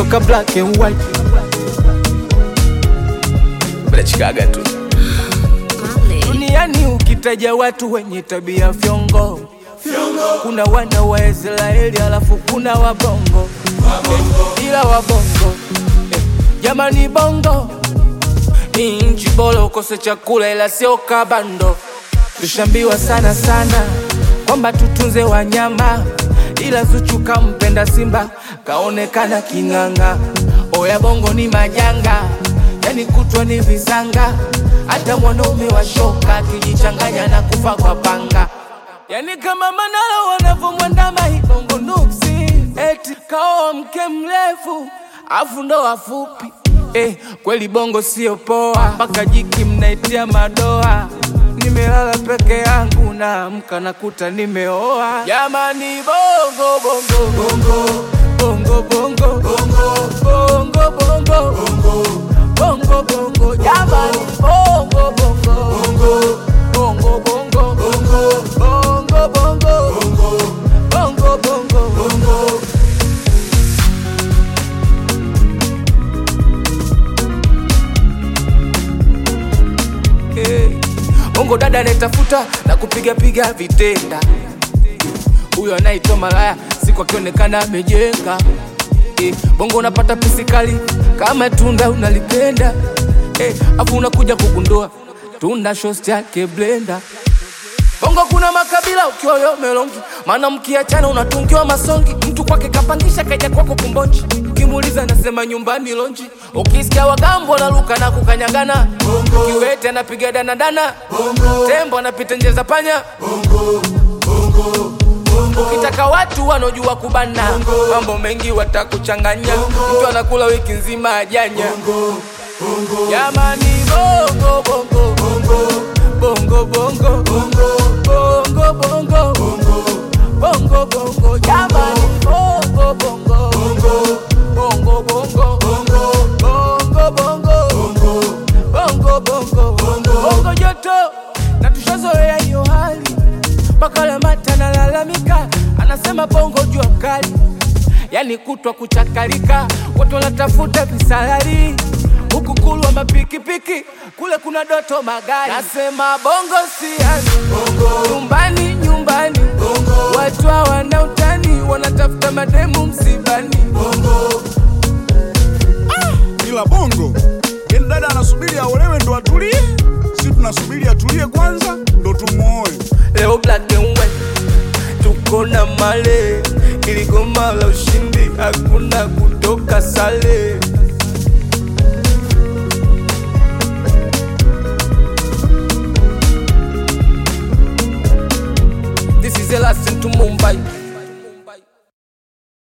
mpaka black and white brachikaga tu duniani ukitaja watu wenye tabia fyongo kuna wana wa Israeli alafu kuna wabongo eh, ila wabongo eh, jamani bongo ni nchi bora ukose chakula ila sio kabando tushambiwa sana sana kwamba tutunze wanyama ila Zuchu kampenda Simba kaonekana king'ang'a. Oya bongo ni majanga, yani kutwa ni visanga, hata mwanaume wa shoka akijichanganya na kufa kwa panga. Yani kama Manara wanavyomwandama hii bongo nuksi, eti kaoa mke mrefu afu ndo wafupi eh, kweli bongo sio poa, mpaka jiki mnaitia madoa. Nimelala peke yangu naamka nakuta nimeoa. Jamani bongo bongo bongo bongo bongo bongo bongo bongo bongo bongo jamani bongo bongo bongo bongo bongo bongo bongo bongo bongo Hey. Bongo dada anayetafuta na kupiga piga vitenda, huyo anaitwa malaya, siku akionekana amejenga. Eh, bongo unapata pisi kali kama tunda unalipenda, eh, afu unakuja kugundua tunda shosti yake blenda. Bongo kuna makabila ukiwa yo melongi, maana mkiachana unatungiwa masongi. Mtu kwake kapangisha kaja kwako kumbonji, ukimuuliza anasema nyumbani lonji. Ukisikia wagambo wanaruka na kukanyagana, kiwete anapiga danadana, tembo anapita nje za panya. Ukitaka watu wanaojua kubana, mambo mengi watakuchanganya. Mtu anakula wiki nzima ajanya. Jamani bongo bongo bongo bongo bongo bongo bongo bongo bongo jamani bongo bongo bongo bongo bongo bongo bongo bongo bongo joto na tushazoea hiyo hali mpaka Lamata analalamika, anasema bongo jua kali, yani kutwa kuchakalika, watu wanatafuta visalari huku kulwa mapikipiki, kule kuna doto magari. Nasema bongo siani, nyumbani nyumbani, watu hawana utani, wanatafuta mademu msibani. ila bongo yani dada anasubiri aolewe ndo atulie si tunasubiri atulie kwanza ndo tumuoe Leo black and white, tuko na male, iligoma la ushindi, hakuna kutoka sale.